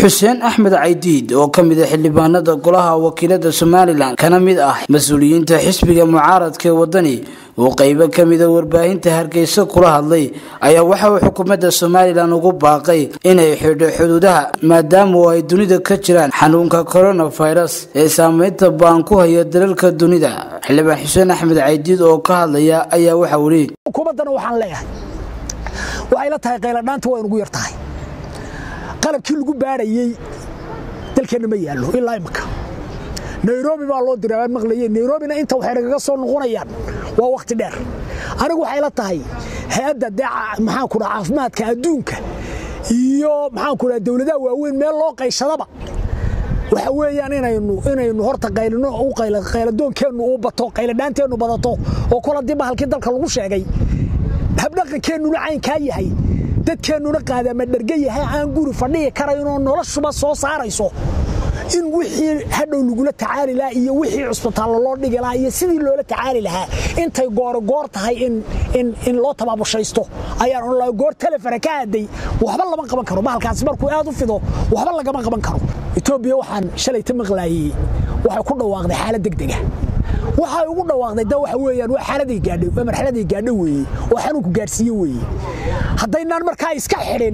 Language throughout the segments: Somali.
xuseen axmed caydiid oo ka mid a xildhibaanada golaha wakiilada somalilan kana mid ah mas-uuliyiinta xisbiga mucaaradka ee wadani uu qeybo kamida warbaahinta hargeysa kula hadlay ayaa waxa uu xukuumadda somalilan ugu baaqay inay xidho xuduudaha maadaama ay dunida ka jiraan xanuunka coronavirus ee saameynta baan ku haya dalalka dunida xildhibaan xuseen axmed caydiid oo ka hadlaya ayaa waxa uu leeyay xukuumaddana waxaan leeyahay waxay la tahay qayladhaanta waa inugu yar tahay qalabkii lagu baadhayey dalkeenna ma yaallo ilaa imika nairobi baa loo diray aan maqlayeen nairobina inta waxay nagaga soo noqonayaan waa wakhti dheer anigu waxay la tahay hay-adda dee maxaan ku dhaha caafimaadka adduunka iyo maxaan ku dhaha dowladaha waaweyn meel loo qayshadaba waxa weeyaan inaynu inaynu horta qaylino u qayladoonkeennu uu bato qayladhaanteennu badato oo kol haddii bahalkii dalka lagu sheegay habdhaqankeennuna caynkaa yahay dadkeennuna qaadama dherga yahay aan guri fadhihi karaynoo noloshuba soo saarayso in wixii hadhow lagula tacaali lahaa iyo wixii cusbitaallo loo dhigi lahaa iyo sidii loola tacaali lahaa intay goorogoor tahay in loo tabaabushaysto ayaan onla goor telefona ka aaday waxba lama qaban karo bahalkaasi markuu aad u fido waxba lagama qaban karo etoobiya waxaan shalayta maqlaayey waxay ku dhawaaqday xaalad degdega waxay ugu dhawaaqday da waxa weeyaan waa xaaladay gaadhay waa marxaladay gaadho weeye oo xanuunku gaadhsiiye weeye haddaynaan markaa iska xidhin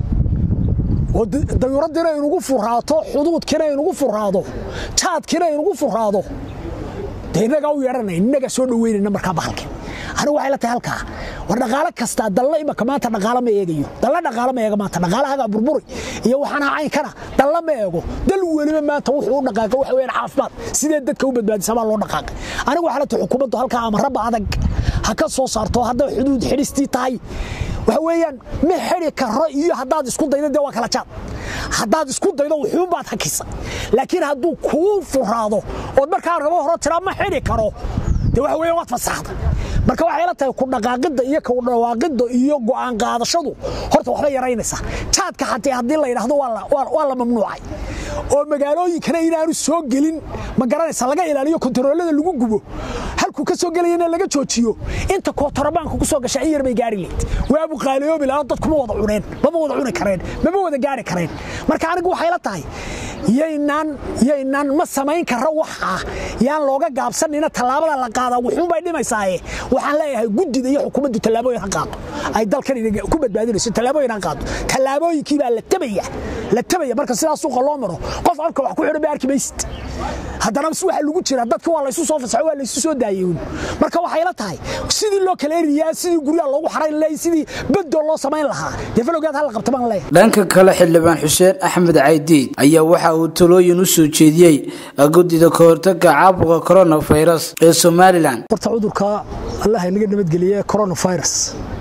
oo dayuuraddiina inugu furaato xuduudkiina inugu furaado jaadkiina inugu furaado dee innagaa u yeedhanayn innagaa soo dhoweynayna markaa bahalkan anigu waxay la tahay halkaa war dhaqaalo kastaa dalla imaka maanta dhaqaalo ma eegayo dalla dhaqaalo ma eega maanta dhaqaalahagaa burburi iyo waxaana caynkana dalla ma eego dal weliba maanta wuxuu u dhaqaaqay waxa weeyaan caafimaad sidee dadka u badbaadisa baa loo dhaqaaqay anigu waxay la tahay xukuumaddu halkaa amarraba adag ha ka soo saarto hadday xuduud xidhistii tahay waxa weeyaan ma xidhi karo iyo haddaad isku daydo dee waa kala jaad haddaad isku daydo wuxuunbaad hakisa laakiin hadduu kuu furaado ood markaa rabo horo tiraa ma xidhi karo dee waxa weeyaan waad fasaxda marka waxay la tahay ku dhaqaaqidda iyo ku dhawaaqidda iyo go'aan qaadashadu horta waxbay yaraynaysaa jaadka xatee haddii la yidhaahdo waa la mamnuucay oo magaalooyinkana inaanu soo gelin ma garanaysa laga ilaaliyo kontaroolada lagu gubo halkuu ka soo gelayana laga joojiyo inta kootorabaanka ku soo gasha in yar bay gaari layd waabu qaaliyoobi lahaa dadkuma wada cuneen mama wada cuni kareen mama wada gaari kareen marka anigu waxay la tahay yaynaan yaynaan ma samayn karo waxa yaan looga gaabsanina tallaabada la qaadaa wuxuunbay dhimaysaaye waxaan leeyahay guddida iyo xukuumaddu tallaabooyin ha qaado ay dalkan ku badbaadinayso tallaabooyin ha qaado tallaabooyinkii baa la tabaya la tabaya marka sidaas suuqa loo maro qof afka wax ku xidhan bay arki maysid haddana waxa lagu jira dadka waa laysu soo fasaxo waa laysu soo daayeyn marka waxay la tahay sidii loo kala eriyaa sidii guryaha loogu xarayn lahay sidii bedoo loo samayn lahaa dee falowgeed hal la qabta baan leeyahay dhanka kale xildhibaan xuseen axmed caydiid ayaa waxa uu talooyin u soo jeediyey guddida kahortaga caabuqa coronavirus ee somalilan horta cudurka allah inaga nabadgeliye coronavirus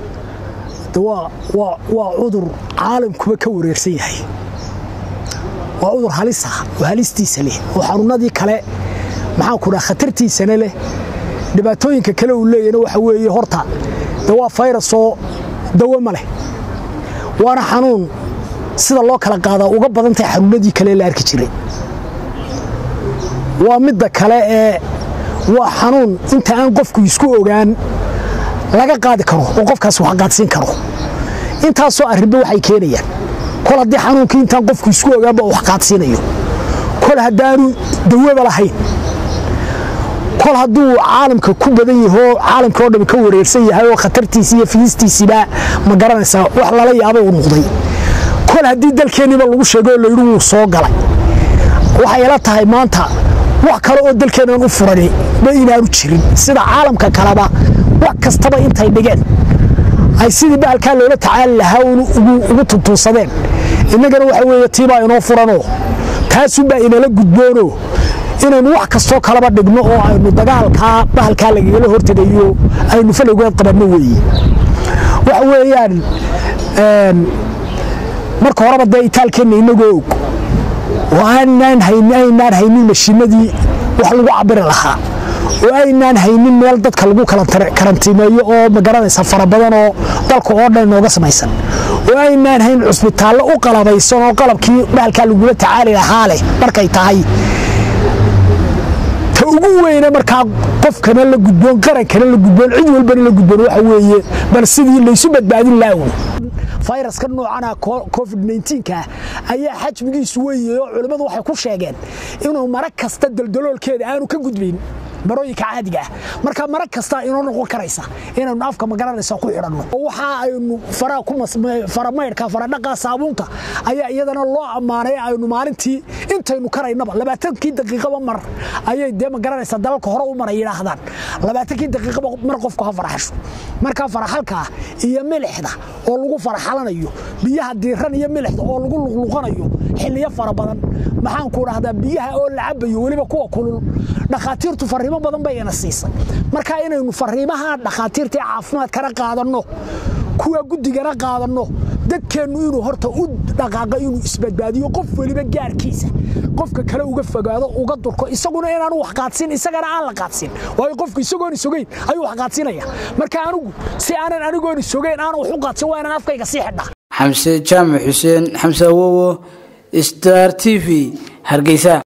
waa cudur caalamkuba ka wareersan yahay waa cudur halis ah oo halistiisa leh oo xanuunadii kale maxaan ku dhaha khatartiisana leh dhibaatooyinka kale uu leeyahna waxa weeye horta de waa fayrasoo dawo ma leh waana xanuun sida loo kala qaadaa uga badan tahay xanuunadii kale la arki jiray waa midda kale ee waa xanuun inta aan qofku isku ogaan laga qaadi karo oo qofkaas wax qaadsiin karo intaasoo arrinba waxay keenayaan kol haddii xanuunkii intaan qofku isku ogaanba wax qaadsiinayo kol haddaanu dawaba lahayn kol hadduu caalamka ku badan yahoo caalamka oo dhami ka wareersan yahay oo khatartiisi iyo fiistiisiba ma garanaysaa wax lala yaabay uu noqday kol haddii dalkeenniba lagu sheegay oo layidhi wuu soo galay waxay ila tahay maanta wax kale oo dalkeennan u furani ma inaanu jirin sida caalamka kaleba wax kastaba intay dhigeen ay sidii bahalkaa loola tacaali lahaa ugu tuntuunsadeen innagana waxa weeye tiibaa inoo furanoo taasunbaa inala gudboonoo inaynu wax kastoo kalaba dhigno oo aynu dagaalkaa bahalkaa lagagala hortegayo aynu falowgeed qabanno weeye waxa weeyaan marka horeba dee itaalkeenna inagoo og oo aynaan haynin mashiinadii wax lagu cabiri lahaa oo aynaan haynin meel dadka lagu karantiimeeyo oo magaranaysa fara badan oo dalka oo dhan inooga samaysan oo aynaan hayn cusbitaallo u qalabaysan oo qalabkii bahalkaa lagula tacaali lahaa leh markay tahay ta ugu weyne markaa qofkana la gudboon qarankana la gudboon cid walbana la gudboon waxa weeye bal sidii laysu badbaadin laawno fayraska noocana covid nka ayaa xajmigiisu weeye oo culimmadu waxay ku sheegeen inuu mara kasta daldaloolkeeda aanu ka gudbayn marooyinka caadiga ah marka mara kasta inoo noqon karaysa inaynu afka magaranaysa ku xidhanno waxa aynu faramaydhka faradhaqa saabuunta ayaa iyadana loo ammaanay aynu maalintii intaynu karaynaba labaatankii daqiiqaba mar ayay dee magaranaysa dalalka hore u mara yidhaahdaan labaatankii daqiiqaba mar qofku ha faraxasho markaa faraxalkaa iyo milixda oo lagu faraxalanayo biyaha diiran iyo milixda oo lagu luqluqanayo xilliyo fara badan maxaanku dhahdaa biyaha oo la cabayo weliba kuwa kulul dhakhaatiirtu fariimo badan bay ina siisay marka inaynu fariimaha dhakhaatiirta caafimaadkana qaadanno kuwa guddigana qaadanno dadkeennu inuu horta u dhaqaaqo inuu isbadbaadiyo qof weliba gaarkiisa qofka kale uga fogaado uga durko isaguna inaanu wax qaadsin isagana aan la qaadsin waayo qofku isagoon isogeyn ayuu wax qaadsinaya marka anigu si aanan anigoon isogeyn aanan wax u qaadsin waa inaan afkayga sii xidhaa xamse jaamac xuseen xamse awowo star t v hargeysa